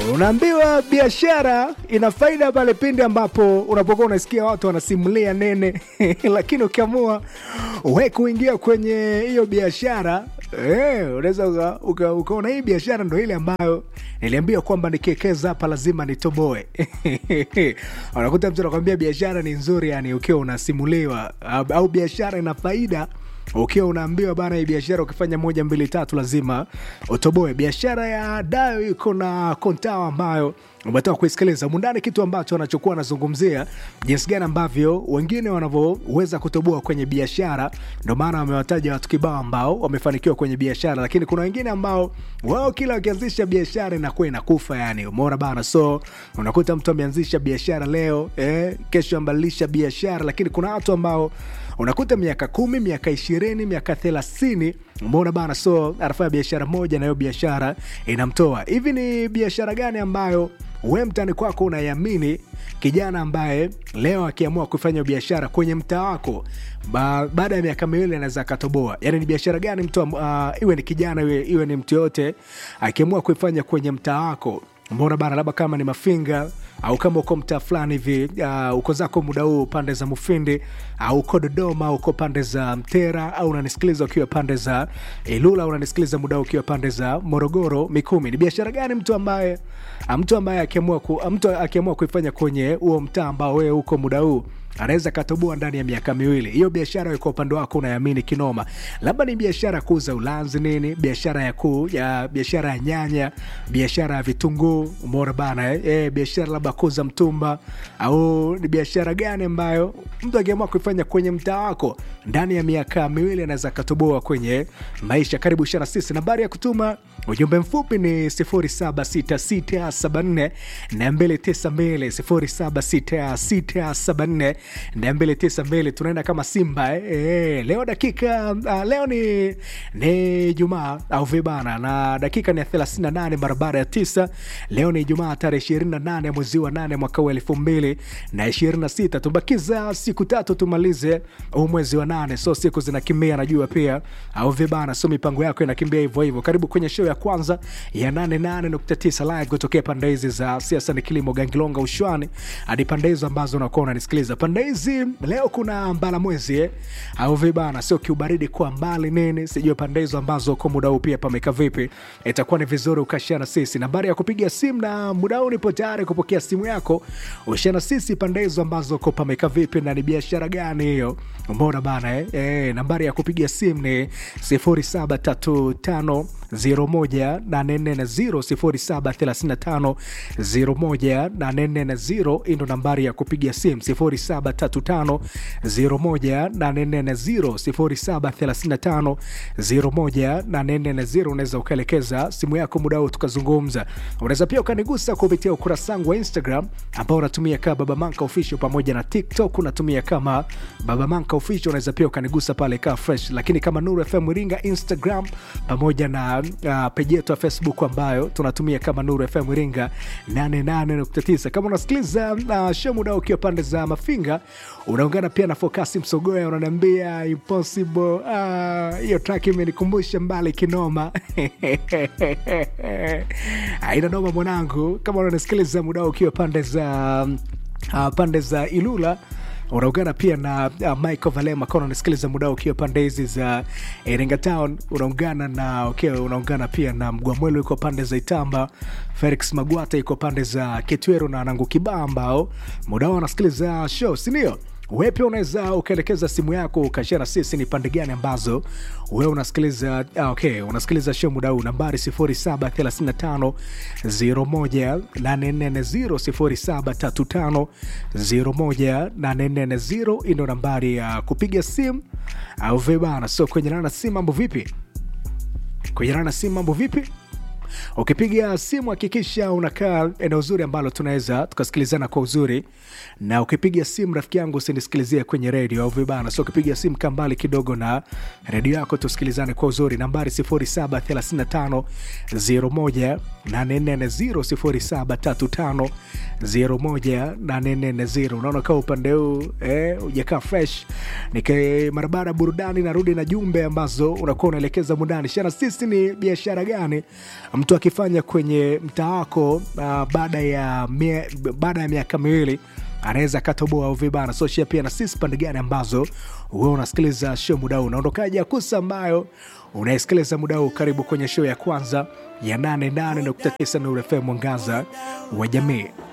Unaambiwa biashara ina faida pale pindi ambapo unapokuwa unasikia watu wanasimulia nene, lakini ukiamua we kuingia kwenye hiyo biashara eh, unaweza uka- uka- ukaona hii biashara ndo ile ambayo niliambia kwamba nikiwekeza hapa lazima nitoboe. Unakuta mtu anakwambia biashara ni nzuri, yani ukiwa unasimuliwa au, au biashara ina faida ukiwa unaambiwa bana, hii biashara ukifanya moja mbili tatu lazima utoboe. Biashara ya Dayo iko na kontao ambayo umetoka kuisikiliza mundani, kitu ambacho anachokuwa anazungumzia jinsi gani ambavyo wengine wanavyoweza kutoboa kwenye biashara. Ndo maana wamewataja watu kibao ambao wamefanikiwa kwenye biashara, lakini kuna wengine ambao wao kila wakianzisha biashara inakuwa inakufa, yani umeona bana. So unakuta mtu ameanzisha biashara leo eh, kesho ambadilisha biashara, lakini kuna watu ambao unakuta miaka kumi miaka ishirini miaka thelathini umeona bana so anafanya biashara moja na hiyo biashara inamtoa hivi ni biashara gani ambayo we mtani kwako unaiamini kijana ambaye leo akiamua kufanya biashara kwenye mtaa wako ba, baada ya miaka miwili anaweza akatoboa yani ni biashara gani mtu am- ah, iwe ni kijana iwe, iwe ni mtu yoyote akiamua kuifanya kwenye mtaa wako umeona bana labda kama ni mafinga au kama uko mtaa fulani hivi uh, uko zako muda huu pande za mufindi au uko dodoma au uko pande za mtera au unanisikiliza ukiwa pande za ilula au unanisikiliza muda huu ukiwa pande za morogoro mikumi ni biashara gani mtu ambaye ah, mtu ambaye akiamua ku, ah, mtu akiamua kuifanya kwenye huo mtaa ambao wewe uko muda huu anaweza katoboa ndani ya miaka miwili hiyo biashara wewe kwa upande wako unayamini kinoma labda ni biashara ya kuuza ulanzi nini biashara ya kuu ya biashara ya nyanya biashara ya vitunguu umeona bana eh? Eh, biashara labda kuuza mtumba au ni biashara gani ambayo mtu akiamua kuifanya kwenye mtaa wako ndani ya miaka miwili anaweza katoboa kwenye maisha karibu shana sisi nambari ya kutuma ujumbe mfupi ni 076674 292 076674 tunaenda kama simba eh? Eh, leo dakika uh, leo ni ni jumaa au vibana na dakika ni ya 38 mara baada ya tisa leo ni jumaa tarehe 28 ya mwezi wa 8 mwaka wa elfu mbili na 26 tubakiza siku tatu tumalize huu mwezi wa nane so siku zinakimbia najua pia au vibana so mipango yako inakimbia hivyo hivyo karibu kwenye show ya kwanza ya 88.9 live kutokea pande hizi za siasa ni kilimo gangilonga ushwani hadi pande hizo ambazo unakuwa unanisikiliza pande hizi leo kuna mbala mwezi eh? au vibana sio kiubaridi kwa mbali nini sijui pande hizo ambazo kwa muda huu pia pameka vipi itakuwa ni vizuri ukashana sisi nambari ya kupiga simu na muda huu nipo tayari kupokea simu yako ushana sisi pande hizo ambazo ko pameka vipi na ni biashara gani hiyo umeona bana eh? Eh, nambari ya kupiga simu ni 0735 01840 0735 hii ndo nambari ya kupiga simu 0735 01840 0735 unaweza ukaelekeza simu yako muda huo tukazungumza unaweza pia ukanigusa kupitia ukurasa wangu wa instagram ambao unatumia kama baba manka official pamoja na tiktok unatumia kama baba manka official unaweza pia ukanigusa pale kaa fresh lakini kama nuru fm iringa instagram pamoja na uh, peji yetu ya facebook ambayo tunatumia kama nuru fm iringa 88.9 kama unasikiliza uh, show muda ukiwa pande za mafinga unaungana pia na fokasi msogoya unaniambia impossible Ah, hiyo uh, track imenikumbusha mbali kinoma aina noma mwanangu kama unanisikiliza muda ukiwa pande za uh, pande za ilula unaungana pia na uh, michael valema kama unasikiliza muda ukiwa pande hizi za iringa town unaungana na okay, unaungana pia na mgwamwelo iko pande za itamba felix magwata iko pande za kitweru na nangu kibaa ambao muda wao wanasikiliza show sindio wewe pia unaweza ukaelekeza simu yako ukashare na sisi ni pande gani ambazo wewe unasikiliza ah, okay, unasikiliza show muda huu nambari 0735 01840 0735 hii ndo nambari ya kupiga simu au vibana so kwenye nana simu mambo vipi kwenye nana simu mambo vipi ukipiga simu hakikisha unakaa eneo zuri ambalo tunaweza tukasikilizana kwa uzuri na ukipiga simu rafiki yangu usinisikilizie kwenye redio au vibana so ukipiga simu kaa mbali kidogo na redio yako tusikilizane kwa uzuri nambari 0735 01 840 0735 unaona kaa upande huu eh, ujakaa fresh nike barabara burudani narudi na jumbe ambazo unakuwa unaelekeza mundani shana sisi ni biashara gani mtu akifanya kwenye mtaa wako uh, baada ya mie, baada ya miaka miwili anaweza akatoboa au vibana so shia pia na sisi pande gani ambazo we unasikiliza show muda huu unaondokaji akusa ambayo unaisikiliza muda huu karibu kwenye show ya kwanza ya 88.9 Nuru FM mwangaza wa jamii